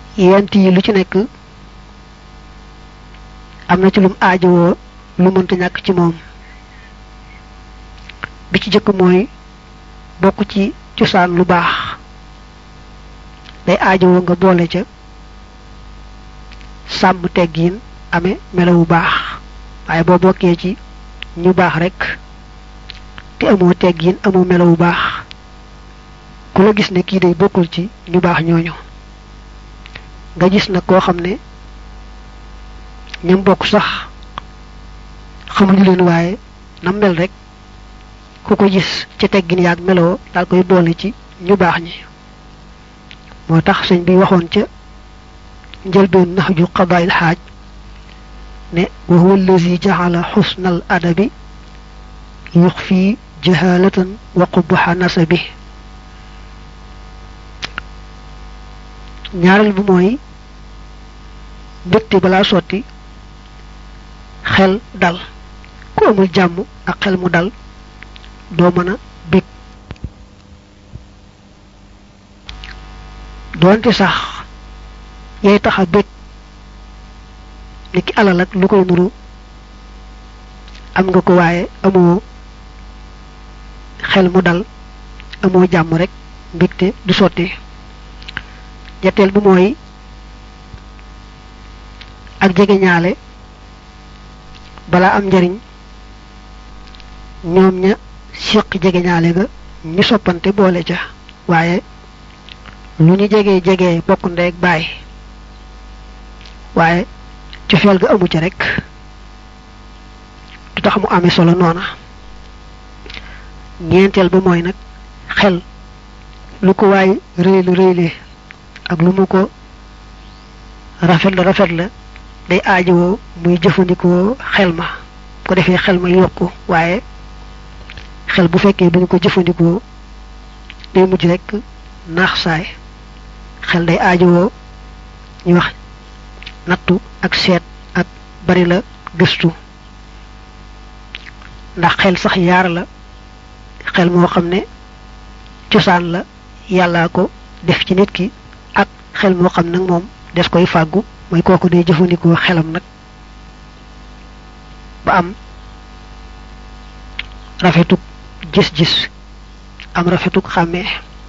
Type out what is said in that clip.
yent yi lu ci nekk am na ci lum aajowoo lu mënta ñàkk ci moom bi ci jëkk mooy bokk ci cosaan lu baax day aajowoo nga boole ca sàmm teggiin amee melo bu baax waaye boo bokkee ci ñu baax rek te amoo teggiin amoo melo bu baax ku la gis ne kii day bokkul ci ñu baax ñooñu nga gis nag koo xam ne ñam bokk sax xamuñu leen waaye nam mel rek ku ko gis ci teggin yaag meloo daal koy boole ci ñu baax ñi moo tax sëñ bi waxoon ca njëlbeen naxju qadaayil xaaj ne wa huwa allazi jaxala xusnal adabi yuxfi jahalatan wa qubuxa nasabi ñaareel bi mooy mbëtti balaa sotti xel dal ku amul jàmm ak xel mu dal doo mën a bég doonte sax yay tax a bég ni ki alal ak lu koy nuru am nga ko waaye amoo xel mu dal amoo jàmm rek mbégte du sotti ñetteel bi mooy ak jege ñaale balaa am njariñ ñoom ña siq jege ñaale ga ñu soppante boole ca waaye lu ñu jege jege bokk ndeeg baay waaye cofeel ga amu ca rek du tax mu amee solo noona ñeenteel ba mooy nag xel lu ko waay rëylu rëyle ak lu mu ko rafet la rafet la day aajowoo muy jëfandikoo xel ma ko defee xel ma yokku waaye xel bu fekkee duñu ko jëfandikoo day mujj rek naax saay xel day aajowoo ñu wax nattu ak seet ak bari la gëstu ndax xel sax yaar la xel moo xam ne cosaan la yàllaa ko def ci nit ki ak xel moo xam nag moom des koy fàggu mooy kooku day jëfandikoo xelam nag ba am rafetuk gis-gis am rafetuk xàmmee